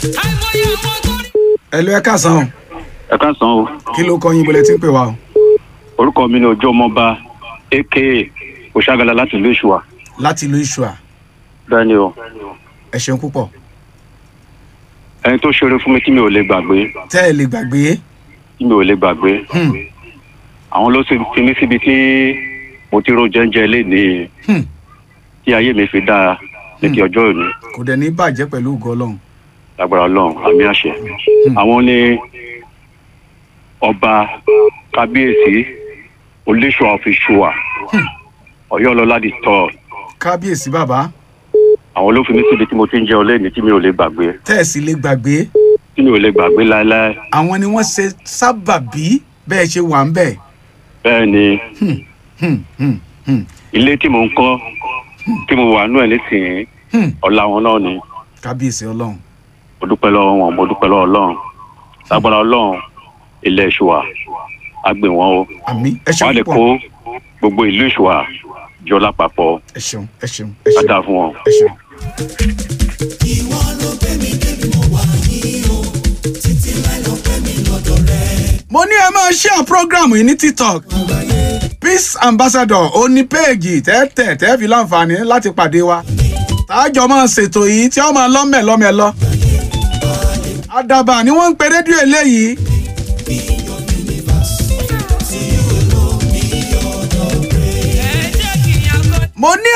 ẹ lọ ẹ káàsán o ẹ káàsán o kí ló kọ yín bọ́lẹ̀ tí ń pè wá o orúkọ mi ni ojú ọmọọba aka òṣàgàlà láti ìlú ìṣùwà láti ìlú ìṣùà bẹ́ẹ̀ ni o ẹ ṣeun púpọ̀ ẹni tó ṣeré fún mi tí mi ò lè gbàgbé tẹ́ ẹ lè gbàgbé tí mi ò lè gbàgbé Hmm. àwọn ló sì fi mí síbi tí mo ti ro jẹ́ńjẹ́ lénìí Hmm. tí ayé mi fi dáa ní kí ọjọ́ òní kò dẹ̀ ní bàjẹ́ pẹ̀lú ògo ọlọ́run lágbára ọlọ́run àmì àṣẹ àwọn ní ọba kábíyèsí olóṣùwà ọ̀fíṣùwà ọ̀yọ́ ọlọ́lá di tọ́ kábíyèsí bàbá àwọn ló fi mí síbi tí mo ti ń jẹun lẹ́nìí tí mi ò lè gbàgbé tẹ́ ẹ sì lè gbàgbé tí mi ò lè gbàgbé láéláé àwọn ni wọ́n ṣe sábàbí bẹ́ẹ̀ ṣe wà ń bẹ̀ bẹ́ẹ̀ ni Hmm, hmm, hmm, ilé tí mo ń kọ́ tí mo wà nú ẹ̀ nísìnyí hmm. ọ̀la wọn náà ni kábíyèsí ọlọ́run mo dúpẹ́ lọ́wọ́ wọn mo dúpẹ́ lọ́wọ́ ọlọ́run lágbára ọlọ́run ilé ìṣùwà á gbé wọn o àmì ẹ wọn á ṣeun lè púpọ̀ kó gbogbo ìlú ìṣùwà jọ lápapọ̀ ẹ ṣeun ẹ ṣeun ẹ á ṣeun dáa fún wọn. ẹ ṣeun. mo ní ẹ máa share program yìí ní tiktok peace ambassador ó ní péèjì tẹ́tẹ̀ tẹ́ fi láǹfààní láti pàdé wa táàjọ máa ṣètò yìí tí wọ́n máa lọ́mẹ̀ lọ́mẹ̀ lọ. àdàbà ni wọ́n ń pe rédíò eléyìí. mo ní